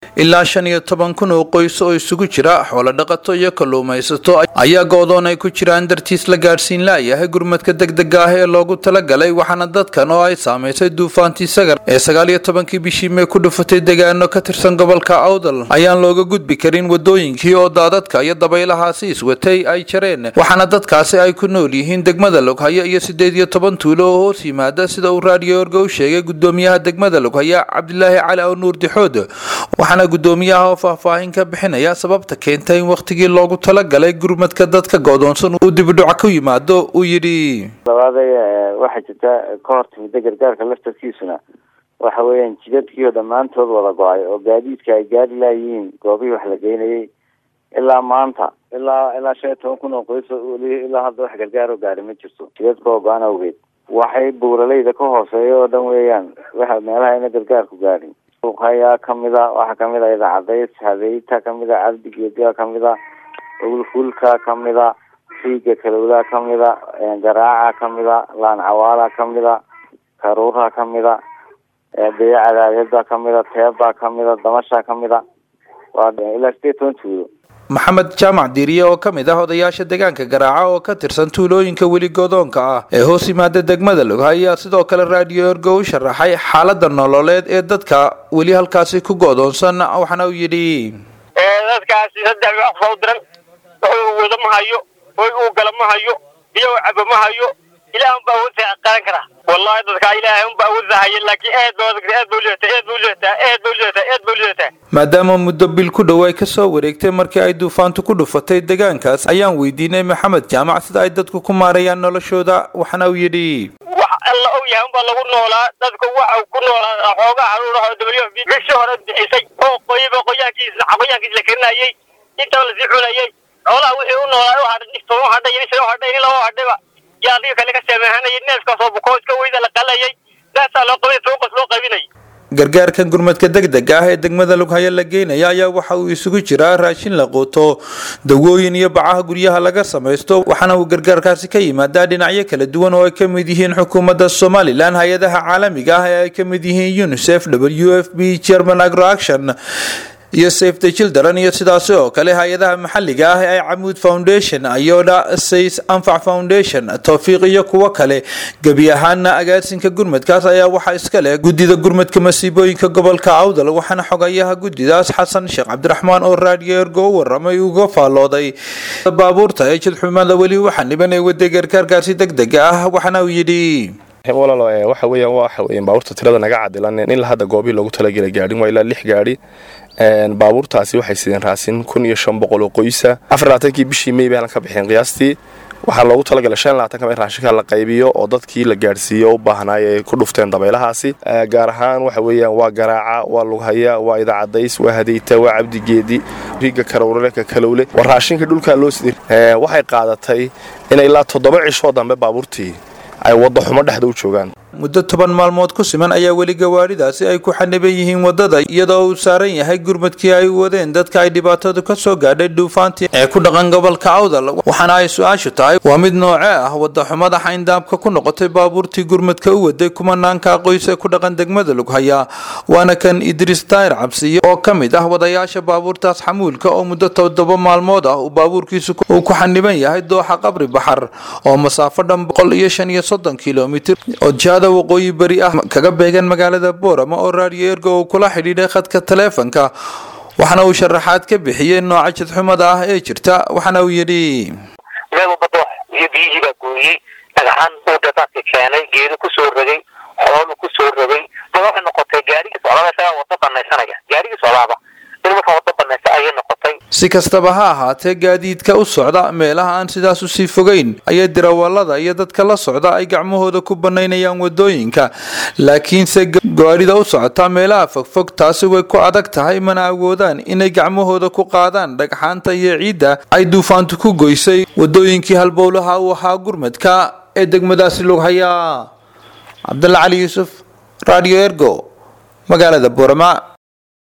ilaa shan iyo toban kun oo qoys oo isugu jira xoolo dhaqato iyo kalluumaysato ayaa go-doon ay ku jiraan dartiis la gaadhsiin laayahay gurmadka degdega ah ee loogu talagalay waxaana dadkan oo ay saamaysay duufaantii sagar ee sagaal iyo tobankii bishii mee ku dhufatay deegaano ka tirsan gobolka awdal ayaan looga gudbi karin wadooyinkii oo daadadka iyo dabaylahaasi iswatay ay jareen waxaana dadkaasi ay ku nool yihiin degmada loghaya iyo sideed iyo toban tuulo oo hoos yimaada sida uu raadiyo orgo u sheegay gudoomiyaha degmada loghaya cabdilaahi cali oo nuur dixood waxaana gudoomiyaha oo faahfaahin ka bixinaya sababta keentay in wakhtigii loogu talagalay gurmadka dadka go-doonsan uu dibidhuc ku yimaado uu yidhi labaadee waxaa jirta ka hor timida gargaarka laftarkiisuna waxa weeyaan jidadkii oo dhammaantood wada go-ay oo gaadiidka ay gaari laayihiin goobihii wax la geynayay ilaa maanta ilaa ilaa shan iyo toban kun oo qoys weli ilaa hadda wax gargaar oo gaari ma jirto jidadka oo go-an awgeed waxay buuraleyda ka hooseeya oo dhan weeyaan waxa meelaha ina gargaarku gaadhin ayaa kamida waxaa kamid a idaacadays hadeyta kamida cabdigeediga kamida ulfulka kamida riiga kalowlaa kamida garaaca kamida laancawaala kamida karuura kamida beya cadaadada kamida teeba kamida damasha kamida waa ilaa sideed toban tuulo maxamed jaamac diiriye oo ka mid ah odayaasha deegaanka garaaca oo ka tirsan tuulooyinka weli godoonka ah ee hoos yimaada degmada log ayaa sidoo kale raadiyo orgo u sharaxay xaalada nololeed ee dadka weli halkaasi ku go-doonsan waxaana uu yidhi dadkaasi saddex wax soo diran wuxuu wada ma hayo hoy uu gala ma hayo biyo caba ma hayo ilaah unbaa awoodsa qaran karaa wallahi dadkaa ilaahay unbaa awoodsa haya laakiin aad ba aad ba ulidataa aad ba ulidataa aad ba ulidataa aad ba ulidataa maadaama muddo bil ku dhow ay kasoo wareegtay markii ay duufaantu ku dhufatay deegaankaas ayaan weydiinay maxamed jaamac sida ay dadku ku maarayaan noloshooda waxaana uu yidhi wax alla og yahay unbaa lagu noolaa dadku waxa ku noolaa xoogaa caruuraha w f b bishii hore bixisay oo qoyiba qoyaankiisa qoyaankiisa la karinayay intaba lasii cunayay xoolaha wixii u noolaa u hadhay toban hadhay iyo shan hadhay in laba hadhayba yaa adiga kale ka sameehanayay neefkaasoo bukoo iska weyda la qalayay saasaa loo qabay suuqas loo qaybinay gargaarkan gurmadka degdega ah ee degmada lughaya la geynaya ayaa waxa uu isugu jiraa raashin la quuto dawooyin iyo bacaha guryaha laga samaysto waxaana uu gargaarkaasi ka yimaadaa dhinacyo kala duwan oo ay ka mid yihiin xukuumadda somalilan hay-adaha caalamiga ah ee ay ka mid yihiin unicef w f b german agroaction iyo safe the children iyo sidaasi oo kale hay-adaha maxalliga ah ee camuud foundation ayoda says anfac foundation towfiiq iyo kuwo kale gebi ahaana agaasinka gurmadkaas ayaa waxaa iska leh guddida gurmadka masiibooyinka gobolka awdal waxaana xogayaha guddidaas xasan sheekh cabdiraxmaan oo raadiyo ergo u waramay uga faallooday baabuurta ee jidxumada weli waxa niban ee waday gargaarkaasi degdega ah waxaana uu yidhi walaalo waxa weeyaan waxa weeyaan baabuurta tirada naga cadilan ilaa hadda goobihii loogu talagelay gaadhin waa ilaa lix gaadhi baabuurtaasi waxay sideen raasin kun iyo shan boqol oo qoysa afar labaatankii bishii may baylan ka bixeen qiyaastii waxaa loogu talagalay shan labaatanka in raashinka la qaybiyo oo dadkii la gaadhsiiyo u baahnaay ay ku dhufteen dabaylahaasi gaar ahaan waxa weeyaan waa garaaca waa lughaya waa idaacadays waa hadeyta waa cabdigeedi riiga karawrareka kalowle waa raashinka dhulkaa loo siday waxay qaadatay inay ilaa toddoba cishoo dambe baabuurtii ay wadda xumo dhexda u joogaan muddo toban maalmood ku siman ayaa weli gawaadhidaasi ay ku xaniban yihiin waddada iyadoo uu saaran yahay gurmadkii ay wadeen dadka ay dhibaatadu ka soo gaadhay duufaantii ee ku dhaqan gobolka awdal waxaana ay su-aashu tahay waa mid nooce ah waddaxumada xayndaabka ku noqotay baabuurtii gurmadka u waday kumanaanka qoys ee ku dhaqan degmada lughaya waana kan idriis daayir cabsiye oo ka mid ah wadayaasha baabuurtaas xamuulka oo muddo toddoba maalmood ah uu baabuurkiisu uu ku xaniban yahay dooxa qabri baxar oo masaafo dhan boqol iyo shan iyo soddon kilomitir oo jihada waqooyi beri ah kaga beegan magaalada boorama oo raadiyo ergo uu kula xidhiidhay khadka taleefanka waxaana uu sharaxaad ka bixiyey nooca jidxumada ah ee jirta waxaana uu yidhi meel walba doox iyo biyihii baa gooyey dhagaxaan uu dadaadka keenay geedo kusoo rogay xoolu kusoo rogay ma waxay noqotay gaarigii socdaaba isagaa wada banaysanaya gaarigii socdaaba in marka wada banaysa ayay noqotay si kastaba ha ahaatee gaadiidka u socda meelaha aan sidaas usii fogeyn ayaa dirawallada iyo dadka la socda ay gacmahooda ku banaynayaan wadooyinka laakiinse gaadhida u socota meelaha fogfog taasi way ku adag tahay mana awoodaan inay gacmahooda ku qaadaan dhagxaanta iyo ciidda ay duufaantu ku goysay wadooyinkii halbowlaha uu ahaa gurmadka ee degmadaasi lughayaa cabdalla cali yuusuf radio ergo magaalada boorama